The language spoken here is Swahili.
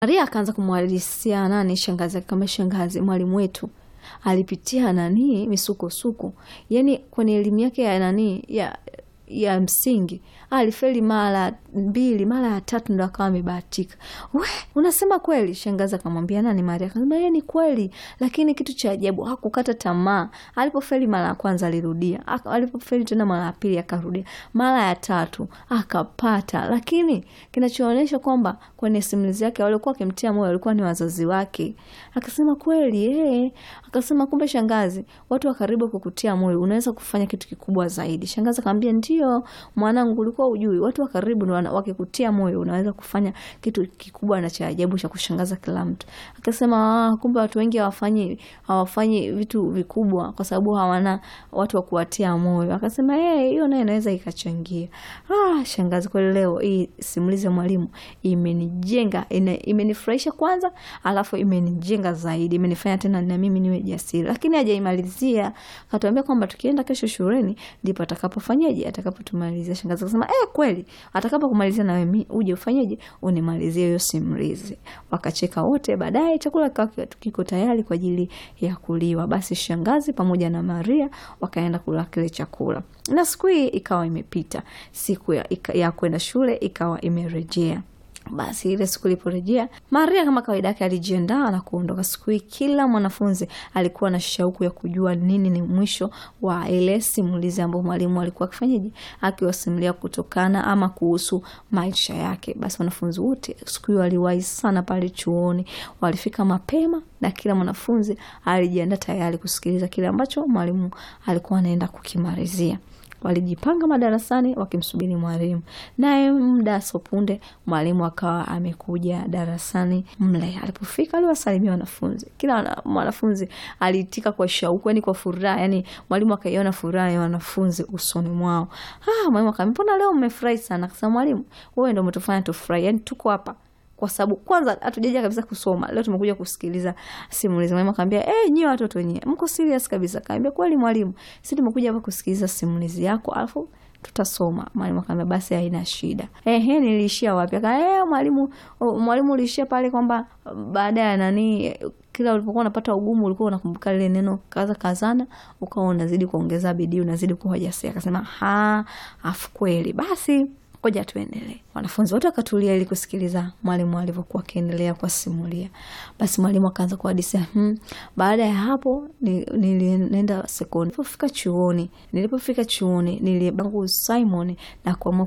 Maria akaanza kumwadisia nani shangazi yake, kama shangazi, mwalimu wetu alipitia nani misukosuko, yani kwenye elimu yake ya nani ya ya msingi alifeli mara mbili, mara ya tatu ndo akawa amebahatika. We, unasema kweli? Shangazi akamwambia nani, Maria akasema yeye ni kweli, lakini kitu cha ajabu hakukata tamaa. Alipofeli mara ya kwanza alirudia, alipofeli tena mara ya pili akarudia, mara ya tatu akapata. Lakini kinachoonyesha kwamba kwenye simulizi yake walikuwa wakimtia moyo walikuwa ni wazazi wake. Akasema kweli eh, akasema kumbe shangazi, watu wa karibu kukutia moyo, unaweza kufanya kitu kikubwa zaidi. Shangazi akamwambia ndio mwanangu, ulikuwa ujui, watu wa karibu ndio wakikutia moyo unaweza kufanya kitu kikubwa na cha ajabu cha kushangaza kila mtu. Akasema ah, kumbe watu wengi hawafanyi hawafanyi vitu vikubwa kwa sababu hawana watu wa kuwatia moyo. Akasema eh, hiyo nayo inaweza ikachangia. Ah, shangazi, kwa leo hii simulizi ya mwalimu imenijenga, imenifurahisha kwanza, alafu imenijenga zaidi, imenifanya tena na mimi niwe jasiri. Lakini hajaimalizia, akatuambia kwamba tukienda kesho shuleni ndipo atakapofanyaje, atakapotumalizia. Shangazi akasema eh, kweli atakapo kumalizia na wewe uje ufanyeje, unimalizie hiyo simulizi. Wakacheka wote. Baadaye chakula kikawa kiko tayari kwa ajili ya kuliwa. Basi shangazi pamoja na Maria wakaenda kula kile chakula, na siku hii ikawa imepita, siku ya, ya kwenda shule ikawa imerejea. Basi ile siku iliporejea, Maria kama kawaida yake alijiandaa na kuondoka. Siku hii kila mwanafunzi alikuwa na shauku ya kujua nini ni mwisho wa ile simulizi ambayo mwalimu alikuwa akifanyaje, akiwasimulia kutokana ama kuhusu maisha yake. Basi wanafunzi wote siku hiyo waliwahi sana pale chuoni, walifika mapema na kila mwanafunzi alijiandaa tayari kusikiliza kile ambacho mwalimu alikuwa anaenda kukimalizia. Walijipanga madarasani wakimsubiri mwalimu, naye muda sopunde mwalimu akawa amekuja darasani mle. Alipofika aliwasalimia wanafunzi, kila mwanafunzi aliitika kwa shauku, yani kwa furaha, yani mwalimu akaiona furaha ya wanafunzi usoni mwao. Ah, mwalimu akamwambia, mbona leo mmefurahi sana? Akasema, mwalimu, wewe ndio umetufanya tufurahi, yani tuko hapa kwa sababu kwanza hatujaja kabisa kusoma, leo tumekuja kusikiliza simulizi. Mwalimu akamwambia eh, nyie watoto wenyewe mko serious kabisa? Akamwambia kweli mwalimu, sisi tumekuja hapa kusikiliza simulizi yako alafu tutasoma. Mwalimu akamwambia basi haina shida. Ehe, niliishia wapi? Akamwambia eh, mwalimu, mwalimu uliishia pale kwamba baada ya nani kila ulipokuwa unapata ugumu ulikuwa unakumbuka lile neno kaza kazana, ukawa unazidi kuongeza bidii, unazidi kuwa jasiri. Akasema ha, afu kweli basi Ngoja tuendelee. Wanafunzi wote wakatulia ili kusikiliza mwalimu alivyokuwa akiendelea kuwasimulia. Basi mwalimu akaanza kuhadisia. Hmm, baada ya hapo nilienda sekondari. Nilipofika chuoni, nilipofika chuoni nilibangu Simon na kuamua